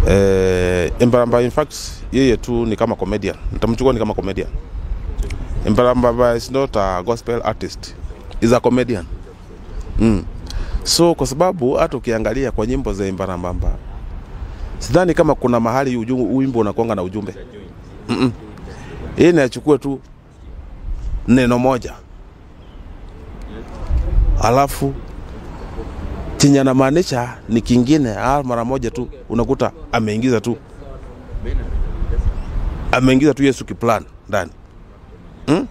eh, Embaramba in fact yeye tu ni kama comedian, nitamchukua ni kama comedian. Embaramba is not a gospel artist, is a comedian mm. So kwa sababu hata ukiangalia kwa nyimbo za Embaramba sidhani kama kuna mahali uju- wimbo unakonga na ujumbe Mm-mm. Yeye ni achukue tu neno moja alafu chenye anamaanisha ni kingine, ah, mara moja tu unakuta ameingiza tu ameingiza tu Yesu kiplan ndani hmm?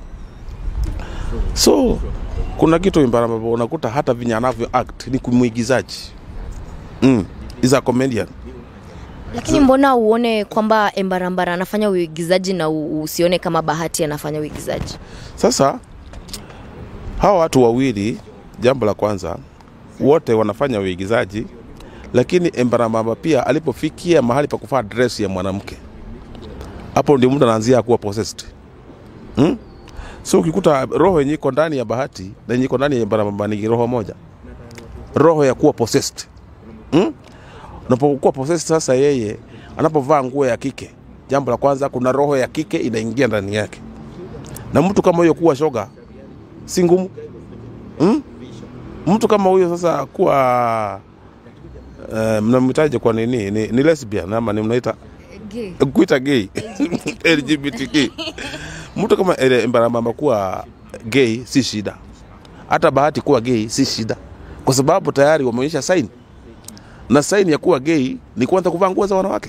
So kuna kitu Imbaramba unakuta hata venye anavyo act ni kumwigizaji mm. is a comedian Lakini mbona uone kwamba Embarambara anafanya uigizaji na u- usione kama Bahati anafanya uigizaji? Sasa hawa watu wawili, jambo la kwanza, wote wanafanya uigizaji, lakini Embarambamba pia alipofikia mahali pa kuvaa dress ya mwanamke, hapo ndio mtu anaanzia kuwa possessed hmm? So ukikuta roho yenye iko ndani ya Bahati na yenye iko ndani ya Embarambamba ni roho moja, roho ya kuwa possessed hmm? Unapokuwa possessed, sasa yeye anapovaa nguo ya kike, jambo la kwanza, kuna roho ya kike inaingia ndani yake na mtu kama huyo kuwa shoga si ngumu hmm? mtu kama huyo sasa kuwa uh, mnamhitaji kwa nini ni, ni lesbian ama ni mnaita kuita gay LGBTQ mtu kama ele- Mbarambamba kuwa gay si shida, hata Bahati kuwa gay si shida, kwa sababu tayari wameonyesha saini, na saini ya kuwa gay ni kwanza kuvaa nguo za wanawake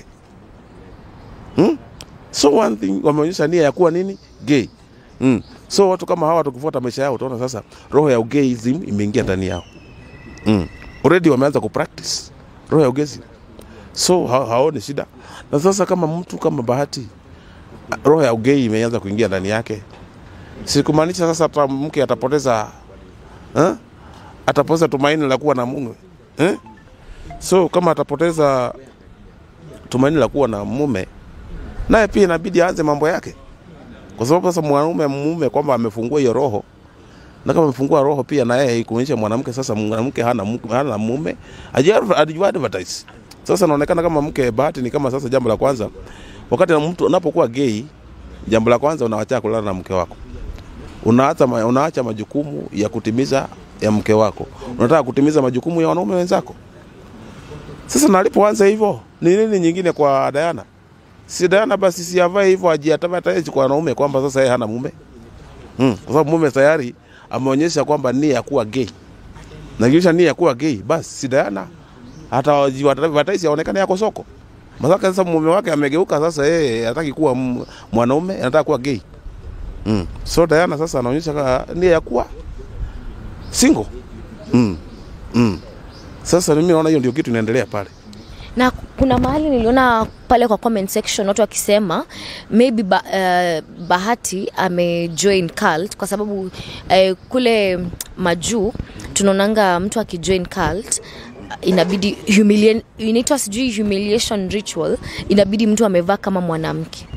hmm? so one thing wameonyesha nia ya kuwa nini gay mm. so watu kama hawa tukifuata maisha yao utaona sasa roho ya ugeism imeingia ndani yao mm. already wameanza kupractice roho ya ugezi so ha haoni shida na sasa kama mtu kama bahati roho ya ugei imeanza kuingia ndani yake sikumaanisha sasa hata mke atapoteza eh? atapoteza tumaini la kuwa na mume eh? so kama atapoteza tumaini la kuwa na mume naye pia inabidi aanze mambo yake kwa sababu sasa mwanaume mume kwamba amefungua hiyo roho na kama amefungua roho pia na yeye kuonyesha mwanamke sasa mwanamke hana, mu- hana mume ajua advertise sasa inaonekana kama mke bahati ni kama sasa jambo la kwanza wakati na mtu unapokuwa gay jambo la kwanza unawachana kulala na mke wako unaacha, ma- unaacha majukumu ya kutimiza ya mke wako unataka kutimiza majukumu ya wanaume wenzako sasa na alipoanza hivyo ni nini nyingine kwa Diana si Diana basi siavae hivyo ajiatavataji kwa wanaume kwamba sasa yeye hana mume mm. kwa sababu mume tayari ameonyesha kwamba nia ya kuwa gay na kisha nia ya kuwa gay basi si Diana hata ajiwataisi aonekane yako soko masaka sasa mume wake amegeuka sasa yeye hataki kuwa m- mwanaume anataka kuwa gay mm. so Diana sasa anaonyesha ka- nia ya kuwa single mm. Mm. sasa mimi naona hiyo ndio kitu inaendelea pale na kuna mahali niliona pale kwa comment section watu wakisema maybe ba, uh, bahati amejoin cult kwa sababu uh, kule majuu tunaonanga mtu akijoin cult inabidi humilian- inaitwa sijui humiliation ritual inabidi mtu amevaa kama mwanamke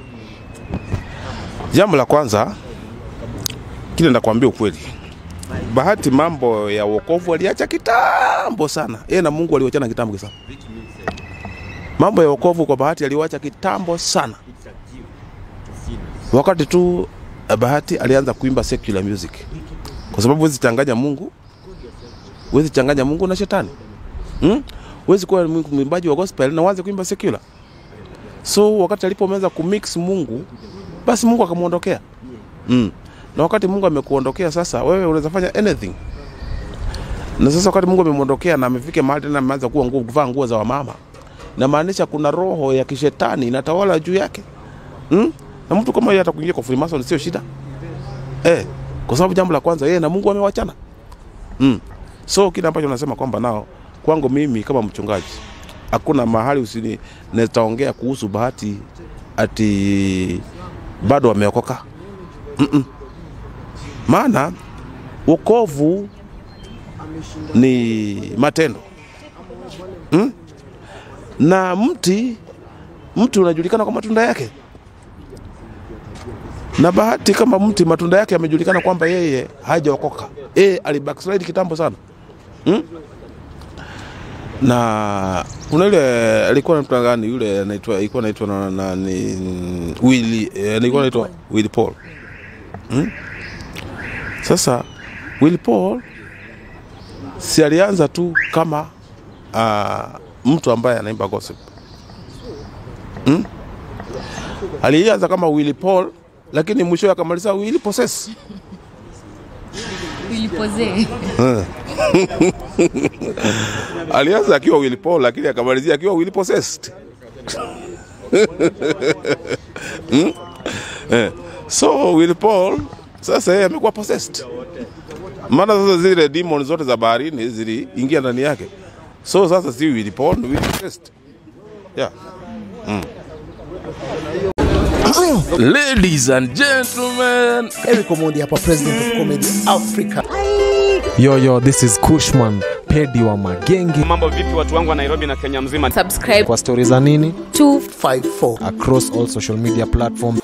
Jambo la kwanza kile ndakwambia ukweli, Bahati mambo ya wokovu aliacha kitambo sana, yeye na Mungu aliwachana kitambo sana. Mambo ya wokovu kwa Bahati aliwacha kitambo sana, wakati tu eh, Bahati alianza kuimba secular music, kwa sababu huwezi changanya Mungu, huwezi changanya Mungu na shetani hmm? Huwezi kuwa mwimbaji wa gospel na uanze kuimba secular. So wakati alipoanza kumix Mungu basi Mungu akamwondokea mm. na wakati Mungu amekuondokea sasa, wewe unaweza fanya anything. Na sasa wakati Mungu amemwondokea na amefika mahali tena ameanza kuwa nguo kuvaa nguo za wamama, inamaanisha kuna roho ya kishetani inatawala juu yake mm? na mtu kama yeye hata kuingia kwa Freemason sio shida eh, kwa sababu jambo la kwanza yeye na Mungu amewachana mm. so kile ambacho nasema kwamba nao kwangu mimi kama mchungaji hakuna mahali usini nitaongea kuhusu Bahati ati bado wameokoka Mm-mm. maana wokovu ni matendo mm? na mti mti unajulikana kwa matunda yake na bahati kama mti matunda yake yamejulikana kwamba yeye hajaokoka yeye alibackslide kitambo sana mm? na kuna yule alikuwa na mtu gani yule anaitwa alikuwa anaitwa na, na ni Willy eh, alikuwa anaitwa Willy Paul hmm? Sasa Willy Paul si alianza tu kama uh, mtu ambaye anaimba gospel hmm? Alianza kama Willy Paul lakini mwisho akamaliza Willy Possess. Ilipozee. Alianza akiwa Willy Paul lakini akamalizia akiwa Willy Possessed. hmm? eh. So Willy Paul sasa yeye amekuwa possessed, maana sasa zile demon zote za baharini ziliingia ndani yake, so sasa si Willy Paul, ni Willy Possessed. Yeah. Ladies and gentlemen, Eric Omondi hapa, president of comedy Africa. Yo, yo, this is Kushman, pedi wa magenge. Mambo vipi watu wangu wa Nairobi na Kenya mzima? Subscribe Kwa stori za nini? to 54 Across all social media platforms.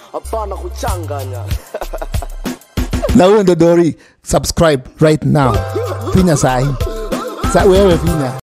na huyo ndo Dori, subscribe right now, finya sahi sa wewe finya